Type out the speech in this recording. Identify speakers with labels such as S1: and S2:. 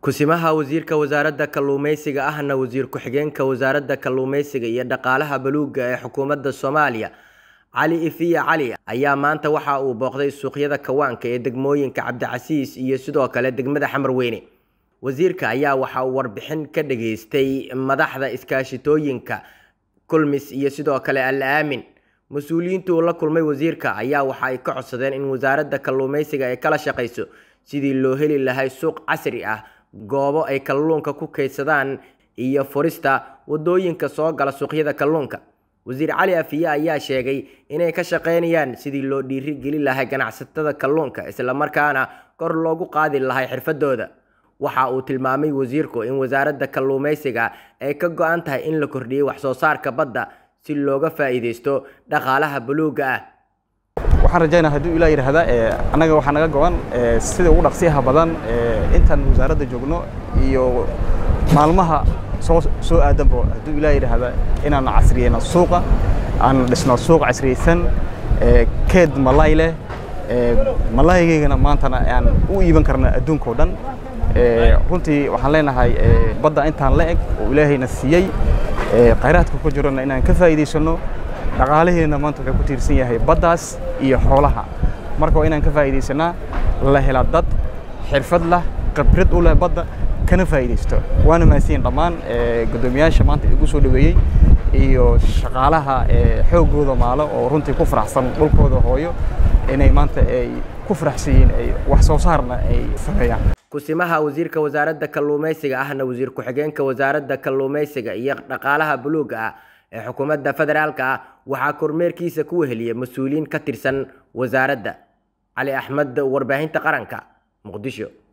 S1: Ku-simaha Wasiirka Wasaaradda Kalluumeysiga ahna Wasiir Ku-xigeenka Wasaaradda Kalluumeysiga iyo Dhaqaalaha Buluugga ee Xukuumadda Soomaaliya Cali Ifiya Cali ayaa maanta waxa uu booqday suuqyada kawaanka ee degmooyinka Cabdicasiis iyo sidoo kale degmada Xamarweyne. Wasiirka ayaa waxa uu warbixin ka dhageystay madaxda iskaashatooyinka Kulmis iyo sidoo kale Al Aamin. Mas-uuliyiinta uu la kulmay wasiirka ayaa waxa ay ka codsadeen in wasaaradda kalluumeysiga ay kala shaqeyso sidii loo heli lahaa suuq casri ah, goobo ay kalluunka ku kaydsadaan iyo furista wadooyinka soo gala suuqyada kalluunka. Wasiir Cali Afiye ayaa sheegay inay ka shaqeynayaan sidii loo dhiirigelin lahaa ganacsatada kalluunka isla markaana kor loogu qaadi lahaa xirfadooda. Waxa uu tilmaamay wasiirku in wasaaradda kalluumeysiga ay ka go'an tahay in la kordhiyo wax soo saarka badda si looga faa'iideysto dhaqaalaha buluugga ah.
S2: waxaan rajaynaa hadduu ilaa yidhaahda annaga waxaa naga go'an sida ugu dhaqsiyaha badan intaan wasaaradda joogno iyo maalmaha soo soo aadanba hadduu ilaa yidhaahda inaan casriyeyno suuqa aan dhisno suuq casriyeysan keed malay leh malaygaygana maantana aan u iiban karna adduunka oo dhan runtii waxaan leenahay badda intaan la eg oo ilaahayna siiyey khayraadka ku jirana inaan ka faa'iidaysano dhaqaalaheena maanta wuxuu ku tiirsan yahay baddaas iyo xoolaha marka waa inaan ka faa'iidaysanaa la hela dad xirfad lah khibrad u leh badda kana faa'iidaysto waana mahadsanyihin dhammaan guddoomiyaasha maanta igu soo dhaweeyey iyo shaqaalaha xooggooda maalo oo runtii ku faraxsan dhulkooda hooyo inay maanta ay ku faraxsan yihiin ay wax soo saarna ay sameeyaan
S1: ku-simaha wasiirka wasaaradda kalluumeysiga ahna wasiir ku-xigeenka wasaaradda kalluumeysiga iyo dhaqaalaha buluugga ah ee xukuumadda federaalka ah waxaa kormeerkiisa ku weheliyay mas-uuliyiin ka tirsan wasaaradda cali axmed warbaahinta qaranka muqdisho